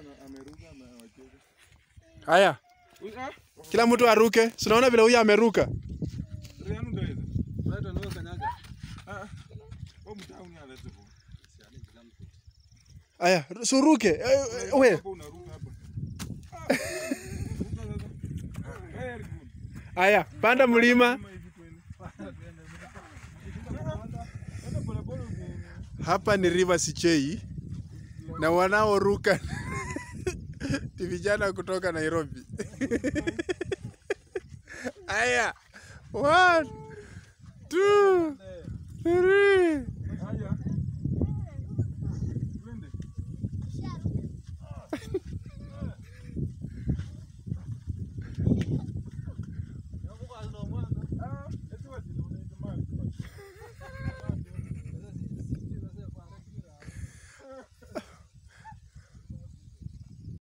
Haya, kila mtu aruke. Si unaona vile huyu ameruka? Haya, suruke. Eh, We, haya, panda mlima. Hapa ni River Sichei na wanaoruka ni vijana kutoka Nairobi. Haya, one, two, three.